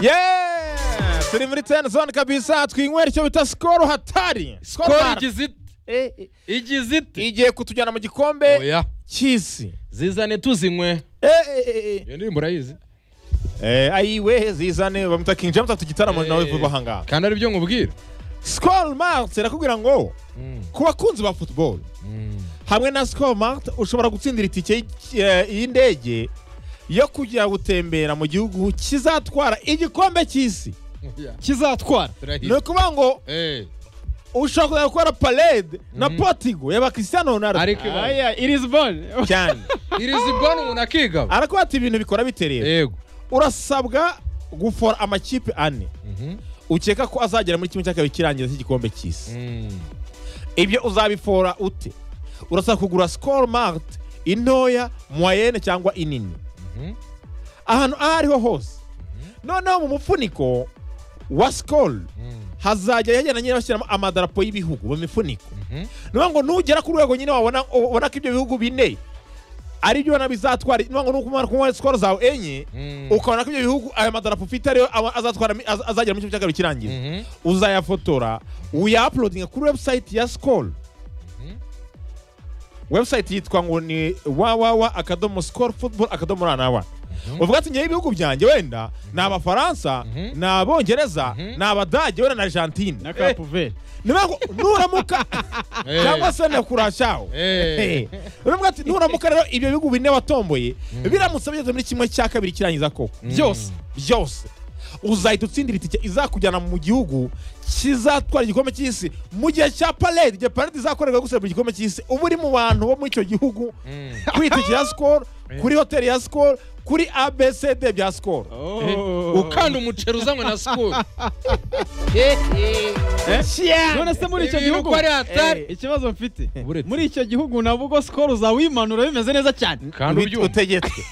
yeee turi muri teni zone kabisa twinywera icyo bita sikoro hatari skoro igize ite Eh, eh, igize ite igiye kutujyana mu gikombe oya cy'isi zizane tuzinywe Eh, eh, eh, eh. iyo ndirimbo urayizi Eh, ayiwe zizane bamwita king james afite igitaramo Eh, nawe vuba aha ngaha kandi aribyo nkubwira sikoro marite irakubwira ngo Mm, ku bakunzi ba futuboro mm. hamwe na sikoro marite ushobora gutsindira itike y- eh, y'indege yo kujya gutembera mu gihugu kizatwara igikombe cy'isi Oya, kizatwara ni turahizi ukuvuga ngo Eh, ushobora kuzajya gukora parade na Mhm. potigo ya bakisitiyano ronaldo ariko ibanga. aya irizibone cyane iri zibona umuntu akigaba arakuba ati ibintu bikora bite rero yego urasabwa gufora amakipe ane Mhm, ukeka ko azagera muri kimwe cya kabiri cy'irangira cy'igikombe cy'isi mm. ibyo uzabifora ute urasabwa kugura sikoro marite intoya moyene cyangwa inini Mhm, ahantu aho ariho hose noneho mu mufuniko wa sikoro mm, hazajya hagenda nyine bashyiramo amadarapo y'ibihugu mu mifuniko mhm. niyo ngo nugera ku rwego nyine wabona ubona ko ibyo bihugu bine ari byo ubona bizatwara niyo ngo nukumara kunywa sikoro zawe enye Mm. ukabona ko ibyo bihugu ayo madarapo ufite ariyo aba- azatwara mi- az- azagera mu cyumba cya kabiri kirangiza Mhm, uzayafotora uyaapulodinga kuri webusayiti ya sikoro mhm. webusayiti yitwa ngo ni wawawa akadomo sikoro futuboro akadomo ra na wa Mhm. uvuga ati ngewe ibihugu byanjye wenda ni abafaransa Mhm. ni abongereza Mhm. ni abadage wenda na argentine na kapuveri niyo ngo nuramuka Eh, cyangwa se na kurashaho eh. uravuga ati nuramuka rero ibyo bihugu bine watomboye Mm. biramutse bigeze muri kimwe cya kabiri kirangiza koko Mm. byose byose uzahita utsindira itike izakujyana mu gihugu kizatwara igikombe cy'isi mu gihe cya parade igihe parade izakorerwa yo guserebura igikombe cy'isi uba uri mu bantu bo muri icyo gihugu Mm. kuri itike ya sikoro kuri hoteli ya sikoro kuri abcd bya sikoro ukanda umuceri uzanywe na sikuru none se muri icyo Ibintu gihugu ko ari hatari. Eh, ikibazo mfite Buretse. muri icyo gihugu nabwo ubwo sikoro zawimanura bimeze neza cyane kandi Ubi- ubyumva utegetswe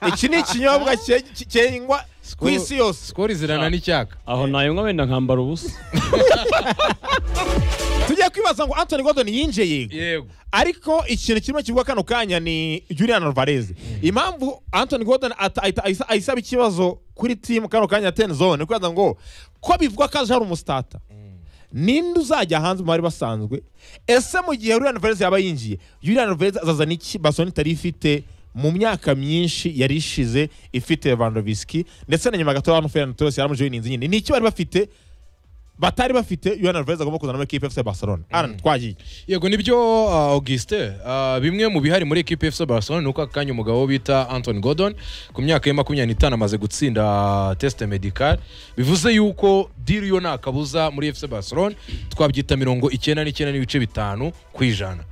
iki ni ikinyobwa cye- cye- cyengwa ku isi yose sikoro izirana n'icyaka aho nayanywa wenda nkambara ubusa tujye kwibaza ngo antoni godoni yinjiye yego yego ariko ikintu kimwe kivugwa kano kanya ni julian alvarez impamvu antoni godoni ayisaba ikibazo kuri timu kano kanya ya teni zone kugira ngo ko bivugwa ko aje ari umusitata ninde uzajya hanze mu bari basanzwe ese mu gihe julian alvarez yaba yinjiye julian alvarez azaza n'iki basoni itari ifite mu myaka myinshi yari ishize ifite lewandowski ndetse na nyuma gato hano ferran torres yaramujoyininze nyine ni iki bari bafite batari bafite julian alvarez agomba kuzana muri ekipe fc barcelona aran twagiye yego nibyo uh, augustin uh, bimwe mu bihari muri ekipe fc barcelona ni uko aka kanya umugabo bita anton gordon ku myaka ye makumyabiri n'itanu amaze gutsinda test medical bivuze yuko diri yo nta kabuza muri fc barcelona twabyita mirongo icyenda n'icyenda n'ibice bitanu ku ijana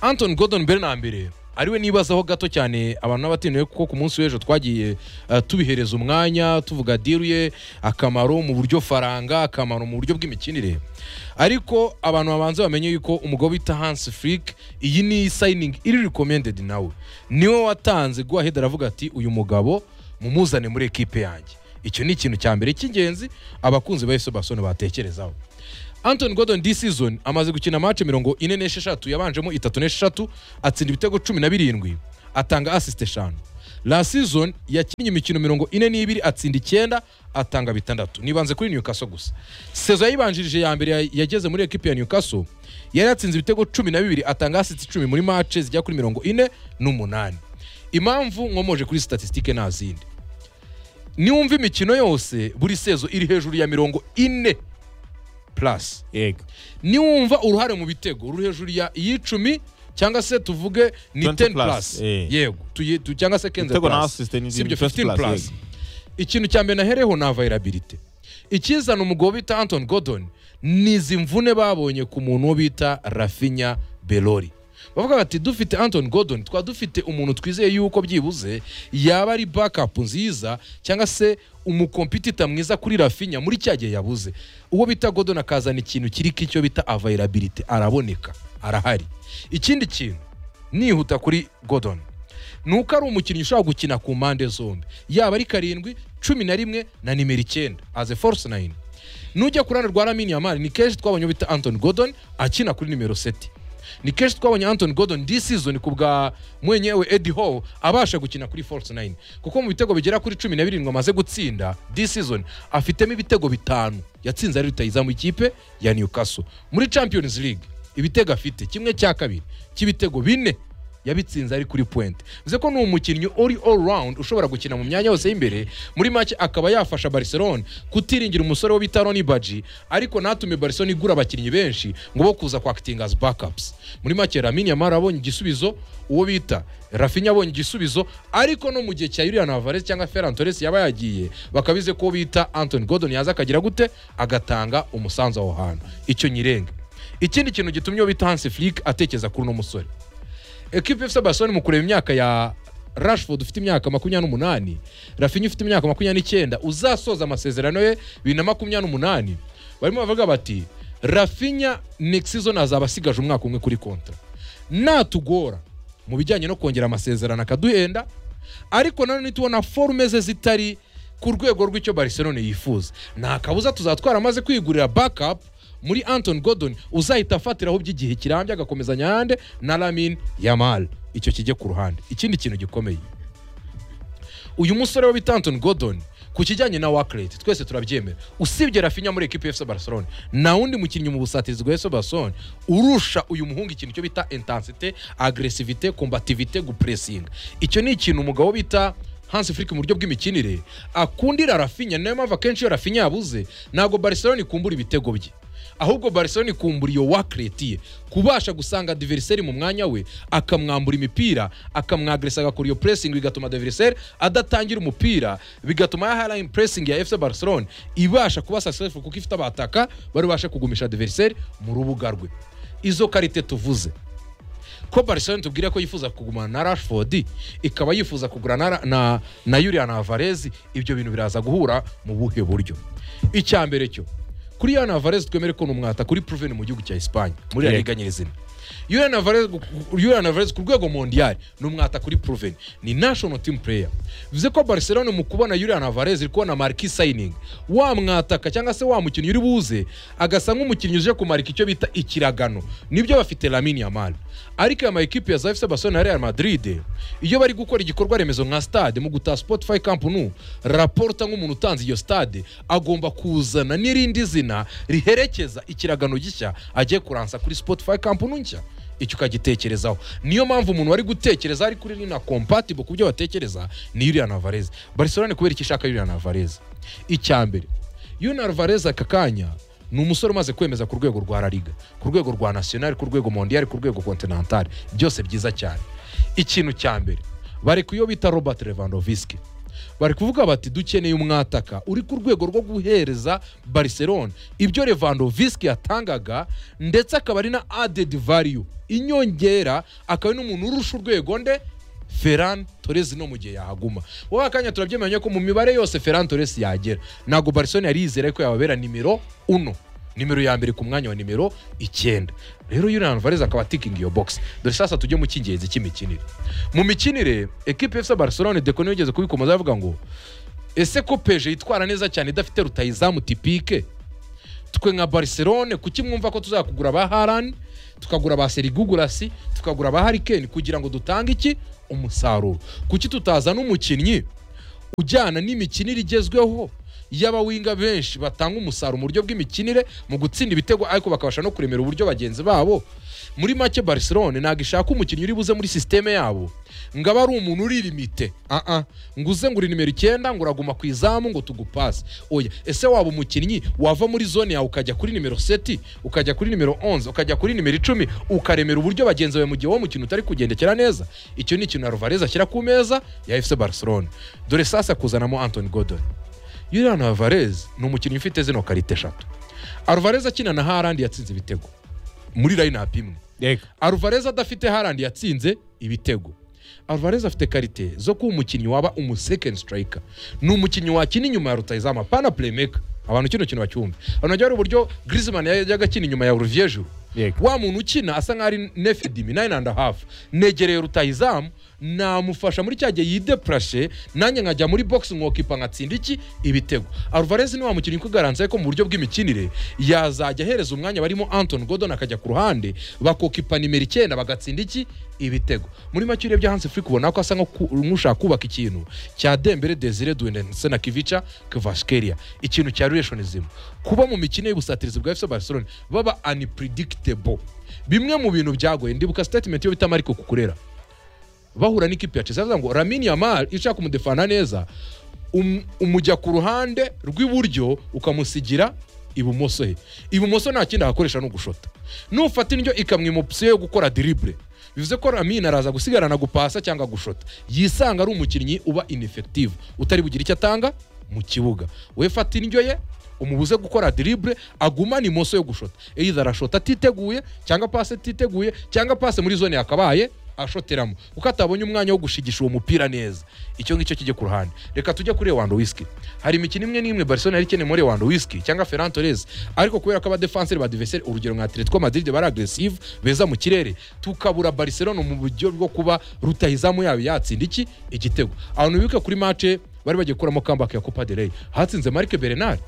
anton gordon mbere na mbere ariwe nibazaho gato cyane abantu n'abatindiwe kuko ku munsi w'ejo twagiye uh, tubihereza umwanya tuvuga diru ye akamaro mu buryo faranga akamaro mu buryo bw'imikinire ariko abantu babanza bamenye yuko umugabo bita hans flick iyi ni sayiningi iri recommended nawe niwe watanze guaheda aravuga ati uyu mugabo mumuzane muri ekipe yanjye icyo ni ikintu cya mbere cy'ingenzi abakunzi ba yesu basone batekerezaho Anthony Gordon this season amaze gukina match mirongo ine n'esheshatu yabanjemo itatu n'esheshatu atsinda ibitego cumi na birindwi atanga assist eshanu la season yakinnye imikino mirongo ine n'ibiri atsinda icyenda atanga bitandatu nibanze kuri Newcastle gusa sezo yayibanjirije ya mbere ya- yageze muri ekipe ya Newcastle yari yatsinze ibitego cumi na bibiri atanga assist icumi muri match zijya kuri mirongo ine n'umunani impamvu nkomoje kuri statistique nta zindi niwumva imikino yose buri sezo iri hejuru ya mirongo ine plus yego niwumva uruhare mu bitego ruri hejuru ya y'icumi cyangwa se tuvuge ni 20 10 plus plus, eh. yego tuyi- tu- cyangwa se 15 Ibitego na plus assist ni sibyo 20 15 plus, plus yego. ikintu cya mbere nahereho ni availability ikizana umugabo bita anton gordon ni izi mvune babonye ku muntu wo bita rafinya belori bavuga bati dufite anton gordon twaba dufite umuntu twizeye yuko byibuze yaba ari backup nziza cyangwa se umukompitita mwiza kuri rafinya muri cya gihe yabuze uwo bita gordon akazana ikintu kiri k'icyo bita availability araboneka arahari ikindi kintu nihuta kuri gordon ni uko ari umukinnyi ushobora gukina ku mpande zombi yaba ari karindwi cumi na rimwe na nimero icyenda aze force nine nujya ku ruhande rwa lamini yamari ni kenshi twabonye bita anton gordon akina kuri nimero seti ni kenshi twabonye anton gordon this season ku bwa mwenyewe eddie howe abasha gukina kuri force 9 kuko mu bitego bigera kuri cumi na birindwi amaze gutsinda this season afitemo ibitego bitanu yatsinze ari rutayizamu ikipe ya newcastle muri champions league ibitego afite kimwe cya kabiri cy'ibitego bine yabitsinze ari kuri point bivuze ko ni umukinnyi uri all round ushobora gukina mu myanya yose y'imbere muri make akaba yafasha Barcelona kutiringira umusore wo bita Roni Baji ariko natume Barcelona igura abakinnyi benshi ngo bo kuza kwakitinga as backups muri make Lamine Yamal abonye igisubizo uwo bita Rafinha abonye igisubizo ariko no mu gihe cya Julian Alvarez cyangwa Ferran Torres yaba yagiye bakabize ko uwo bita Anthony Gordon yaza akagira gute agatanga umusanzu aho hantu icyo nyirenge ikindi kintu gitumye uwo bita Hansi Flick atekereza kuri uno musore ekipe ifite barcelona mu kureba imyaka ya rashford ufite imyaka makumyabiri n'umunani rafinha ufite imyaka makumyabiri n'icyenda uzasoza amasezerano ye bibiri na makumyabiri n'umunani barimo bavuga bati rafinha next season azaba asigaje umwaka umwe kuri kontra natugora mu bijyanye no kongera amasezerano akaduhenda ariko nanone tubona forume ze zitari ku rwego rw'icyo barcelona yifuza nta kabuza tuzatwara amaze kwigurira backup muri anton gordon uzahita afatiraho by'igihe kirambye agakomezanya yande na lamin yamal icyo kijye ku ruhande ikindi kintu gikomeye uyu musore we bita anton gordon ku kijyanye na wakerete twese turabyemera usibye rafinya muri ekipi efuse barcelona nta wundi mukinnyi mu busatirizi bwa efuse barcelona urusha uyu muhungu ikintu cyo bita intensite agresivite kombativite gupuresinga icyo ni ikintu umugabo bita hansi Flick mu buryo bw'imikinire akundira rafinya niyo mpamvu akenshi iyo rafinya yabuze ntabwo barcelona ikumbura ibitego bye ahubwo barcelona ikumbura iyo wakereti ye kubasha gusanga diveriseri mu mwanya we akamwambura imipira akamwagresa agakora iyo puresingi bigatuma diveriseri adatangira umupira bigatuma ya harayini puresingi ya efuse barcelona ibasha kuba sasefu kuko ifite abataka baribashe kugumisha diveriseri mu rubuga rwe izo karite tuvuze ko barcelona tubwira ko yifuza kugumana na rashford ikaba yifuza kugura na, na, na julian alvarez ibyo bintu biraza guhura mu buhe buryo icya mbere cyo kuri julian alvarez twemere ko ni umwata kuri proven mu gihugu cya espagne muri yeah. Yego. liga nyirizina julian alvarez Julian Alvarez ku rwego mondial ni umwata kuri proven ni national team player bivuze ko barcelona mu kubona julian alvarez iri kubona marquee signing wa mwataka cyangwa se wa mukinnyi uri buze agasa nk'umukinnyi uje kumarika icyo bita ikiragano nibyo bafite lamine yamal ariko aya mayikipe ya za fc barcelona na real madrid iyo bari gukora igikorwa remezo nka stade mu gutaha spotify camp nu raporta nk'umuntu utanze iyo stade agomba kuzana n'irindi zina riherekeza ikiragano gishya agiye kuransa kuri spotify camp nu nshya icyo ukagitekerezaho niyo mpamvu umuntu wari gutekereza ari kuri rino compatible ku byo batekereza ni Julian Alvarez Barcelona kubera iki ishaka Julian Alvarez icya mbere Julian Alvarez aka kanya ni umusore umaze kwemeza ku rwego rwa La Liga ku rwego rwa National ku rwego Mondial ku rwego Continental byose byiza cyane ikintu cya mbere bari kuyo bita Robert Lewandowski bari kuvuga bati dukeneye umwataka uri ku rwego rwo guhereza barcelona ibyo levandovski yatangaga ndetse akaba ari na added value inyongera akaba ari n'umuntu urusha urwego nde ferran torres no mu gihe yahaguma wowe akanya turabyemeranya ko mu mibare yose ferran torres yagera ntabwo barcelona yari yizera ko yababera nimero uno nimero ya mbere ku mwanya wa nimero icyenda rero Julian Alvarez akaba tikingi iyo box dore sasa tujye mu cy'ingenzi cy'imikinire mu mikinire ekipe FC Barcelona Deco yigeze kubikomoza avuga ngo ese ko peje yitwara neza cyane idafite rutayizamu tipike twe nka barcelone kuki mwumva ko tuzakugura ba harani tukagura ba serigugurasi tukagura ba harikeni kugira ngo dutange iki umusaruro kuki tutazana umukinnyi ujyana n'imikinire igezweho y'abawinga benshi batanga umusaruro mu buryo bw'imikinire mu gutsinda ibitego ariko bakabasha no kuremera uburyo bagenzi babo muri make barcelone ntabwo ishaka umukinnyi uri buze muri sisiteme yabo ngo aba ari umuntu uri limite aha ngo uze ngo uri nimero icyenda ngo uraguma ku izamu ngo tugupase oya ese waba umukinnyi wava muri zone yawe ukajya kuri nimero seti ukajya kuri nimero 11 ukajya kuri nimero icumi ukaremera uburyo bagenzi bawe mu gihe uwo mukino utari kugendekera neza icyo ni ikintu Alvarez ashyira ku meza ya FC Barcelona dore sasa kuzanamo Anthony Gordon Julian Alvarez ni umukinnyi ufite zino karite eshatu Alvarez akina na Haaland yatsinze ibitego muri lineup imwe Yego. Alvarez adafite Haaland yatsinze ibitego Alvarez afite karite zo kuba umukinnyi waba umu second striker ni umukinnyi wakina inyuma ya rutayizamu apana playmaker abantu kino kintu bacyumve abantu bajya bari uburyo Griezmann yajyaga akina inyuma ya Olivier Giroud Yego. wa muntu ukina asa nk'aho ari nefe dimi nayini andi hafu negereye rutayizamu namufasha muri cya gihe yideprashe nanjye nkajya muri box nkokipa nkatsinda iki ibitego alvarez ni wa mukinnyi kugaranze ko mu buryo bw'imikinire yazajya ahereza umwanya barimo anton godon akajya ku ruhande bakokipa nimero icyenda bagatsinda iki ibitego muri make urebye hansi furi kubona ko asa nko ku- nk'ushaka kubaka ikintu cya dembere desire duinensena kivica kevaskeria ikintu cya relationism kuba mu mikino y'ubusatirizi bwa fc barcelona baba unpredictable bimwe mu bintu byagoye ndibuka statement yo bita mariko kukurera bahura n'ikipe ya Chelsea baravuga ngo Lamine Yamal iyo ushaka kumudefana neza um- umujya ku ruhande rw'iburyo ukamusigira ibumoso he ibumoso nta kindi ahakoresha ni ugushota nufata indyo ikamwima opsiyo yo gukora diribure bivuze ko Lamine araza gusigarana gupasa cyangwa gushota yisanga ari umukinnyi uba ineffective utari bugire icyo atanga mu kibuga we fata indyo ye umubuze gukora diribure agumane imoso yo gushota either arashota atiteguye cyangwa pase atiteguye cyangwa pase muri zone yakabaye ashoteramo kuko atabonye umwanya wo gushigisha uwo mupira neza icyo ngicyo kijye ku ruhande reka tujye kuri wandowiski hari imikino imwe n'imwe barcelona yari ikeneye muri wandowiski cyangwa ferran torres ariko kubera ko abadefanseri ba diveseri urugero nka atletico madrid bari agresive beza mu kirere tukabura barcelona mu buryo bwo kuba rutahizamu yabo yatsinda iki igitego abantu bibuka kuri mace bari bagiye gukuramo comeback ya copa del rey hatsinze marc bernard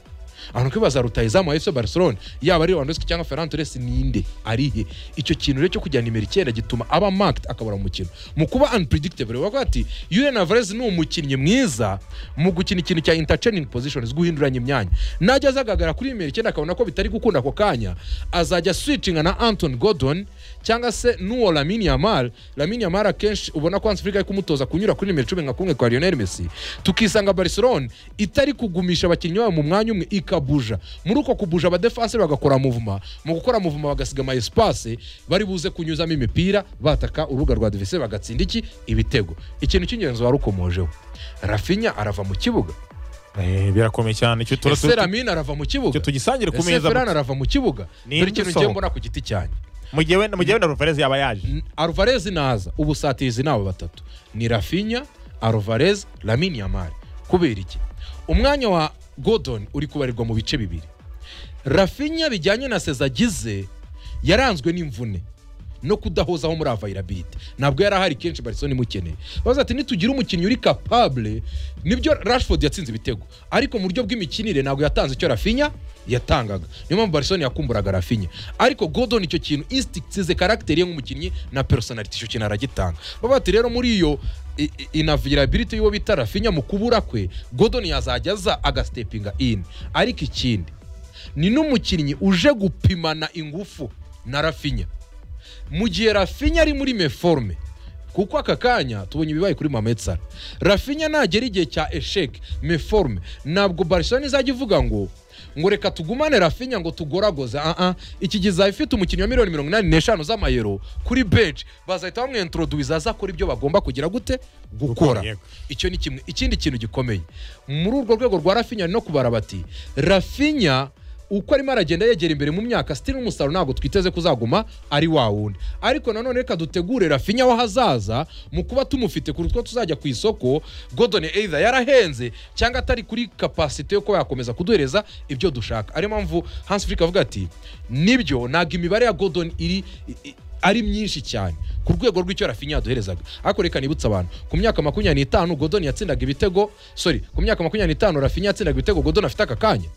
abantu kwibaza rutahizamu wa fc barcelona yaba ari lewandowski cyangwa ferran torres ninde arihe icyo kintu rero cyo kujyana nimero icyenda gituma aba marked akabura umukino mu kuba unpredictable bavuga ati julian alvarez ni umukinnyi mwiza mu gukina ikintu cya interchaining positions guhinduranya imyanya najya azagaragara kuri nimero icyenda akabona ko bitari gukunda ako kanya azajya switchinga na anton gordon cyangwa se n'uwo Lamine Yamal Lamine Yamal akenshi ubona ko Hansfrika ari kumutoza kunyura kuri nimero cumi nka kumwe kwa Lionel Messi tukisanga Barcelona itari kugumisha abakinnyi babo mu mwanya umwe ikabuja muri uko kubuja abadefanseri bagakora muvuma mu gukora muvuma bagasiga ama espace bari buze kunyuzamo imipira bataka urubuga rwa adversaire bagatsinda iki ibitego ikintu cy'ingenzi warukomojeho Rafinha arava mu kibuga Eh, birakomeye cyane icyo tura- ese tura- Lamine arava mu kibuga icyo tugisangire ku ese meza Ferran arava mu kibuga Ni dore ikintu ngiye isohoka. mbona ku giti cyanjye mu gihe wenda mu gihe wenda Alvarez yaba yaje N- Alvarez naza ubusatirizi nabo batatu ni Rafinha Alvarez Lamine Yamal kubera iki umwanya wa Gordon uri kubarirwa mu bice bibiri Rafinha bijyanye na seza agize yaranzwe n'imvune no kudahozaho muri availability ntabwo yari ahari kenshi Barcelona imukeneye bavuze ati nitugira umukinnyi uri capable nibyo Rashford yatsinze ibitego ariko mu buryo bw'imikinire ntabwo yatanze icyo Rafinha yatangaga niyo mpamvu Barcelona yakumburaga Rafinha ariko Gordon icyo kintu instincts ze character ye nk'umukinnyi na personality icyo kintu aragitanga bavuga ati rero muri iyo i- i- inavailability y'uwo bita Rafinha mu kubura kwe Gordon yazajya aza agastepinga in ariko ikindi ni n'umukinnyi uje gupimana ingufu na rafinya mu gihe rafinya ari muri meforme kuko aka kanya tubonye ibibaye kuri mametsara rafinya nagera igihe cya esheke meforme ntabwo barcelona izajya ivuga ngo ngo reka tugumane rafinya ngo tugoragoze aa iki gihe izaba ifite umukinnyi wa miliyoni mirongo inani n'eshanu z'amayero kuri bench bazahita bamwentroduwiza aza akora ibyo bagomba kugira gute gukora yego. icyo ni kimwe ikindi kintu gikomeye muri urwo rwego rwa rafinya no kubara bati rafinya uko arimo aragenda yegera imbere mu myaka sitiri n'umusaruro ntabwo twiteze kuzaguma ari wa wundi ariko nanone reka dutegure rafinya w'ahazaza mu kuba tumufite ku rutwo tuzajya ku isoko godon either yarahenze cyangwa atari kuri kapasite yo kuba yakomeza kuduhereza ibyo dushaka ariyo mpamvu hans Flick avuga ati nibyo ntabwo imibare ya godon iri i- i- ari myinshi cyane ku rwego rw'icyo rafinya yaduherezaga ariko reka nibutse abantu ku myaka makumyabiri n'itanu godon yatsindaga ibitego sorry ku myaka makumyabiri n'itanu rafinya yatsindaga ibitego godon afite aka kanya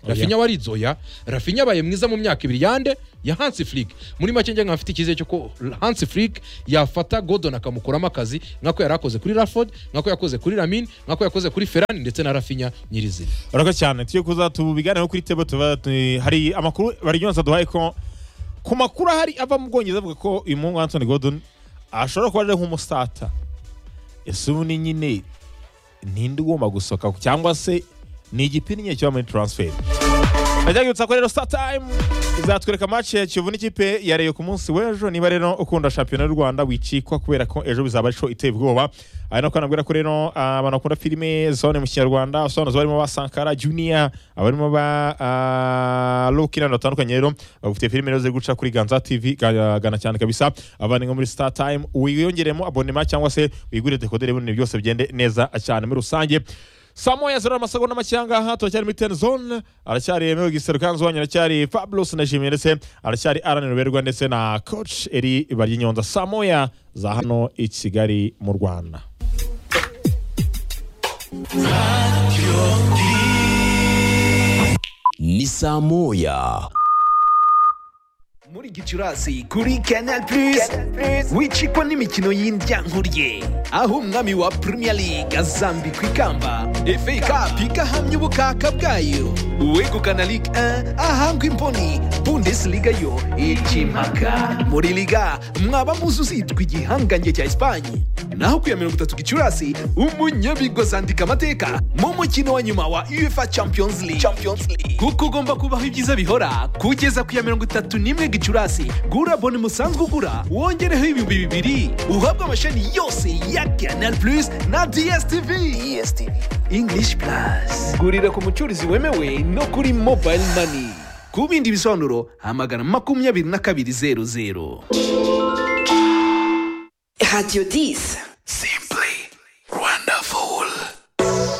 rafinya waridzoya rafinya abaye mwiza mu myaka ibiri yande ya hansi flick muri make njye nkafite icyizere cy'uko hansi flick yafata godon akamukuramo akazi nk'ako yari akoze kuri raford nk'ako yakoze kuri ramin nk'ako yakoze kuri ferani ndetse na rafinya nyirizina urakoze cyane tujye kuza tubiganiraho kuri tebo tuba tu- hari amakuru bari yonsa duhaye ko ku makuru ahari ava mu bwongereza avuga ko uyu muhungu Anthony Gordon ashobora kuba ari nk'umusata ese ubu ni nyine ninde ugomba gusohoka cyangwa se ni igipinye kiba muri transfer Najyaga yibutsa ko rero star time izatwereka match ya Kiyovu n'ikipe ya Rayon ku munsi w'ejo niba rero ukunda shampiyona y'u Rwanda wicikwa kubera ko ejo bizaba ari show iteye ubwoba ari no kanabwira ko rero ah, abantu bakunda filime zone mu kinyarwanda abasobanuzi barimo ba Sankara Junior abarimo ba ah, Lucky n'abantu batandukanye rero bafite filime rero ziri guca kuri Ganza TV ga- gana cyane kabisa abandi nko muri star time wiyongeremo abonema cyangwa se wigurire dekoderi ibintu byose bigende neza cyane muri rusange saa moya zero amasegonda make ahangaha turacyari muri ten zone aracyari yemewe gisero kanzu wanyu aracyari fabulous na jimmy ndetse aracyari aran ruberwa ndetse na coach eri baryinyonza saa moya za hano i kigali mu rwanda ni saa moya muri gicurasi kuri canal plus wicikwa n'imikino y'indyankurye aho umwami wa premier league azambikwa ikamba fa cup igahamya ubukaka bwayo uwegukana ligue 1 ahangwa imboni bundesliga yo ikimaka muri liga mwaba muzi uzitwa igihangange cya esipanye naho ku ya mirongo itatu gicurasi umunyabigozi andika amateka mu mukino wa nyuma wa uefa champions league kuko ugomba kubaho ibyiza bihora kugeza ku ya mirongo itatu n'imwe gicurasi gura bone musanzwe ugura wongereho ibihumbi bibiri uhabwe amashami yose ya canal plus na dstv english plus gurira ku mucurizi wemewe no kuri mobile money ku bindi bisobanuro hamagara makumyabiri na kabiri zeru zeru Radio 10.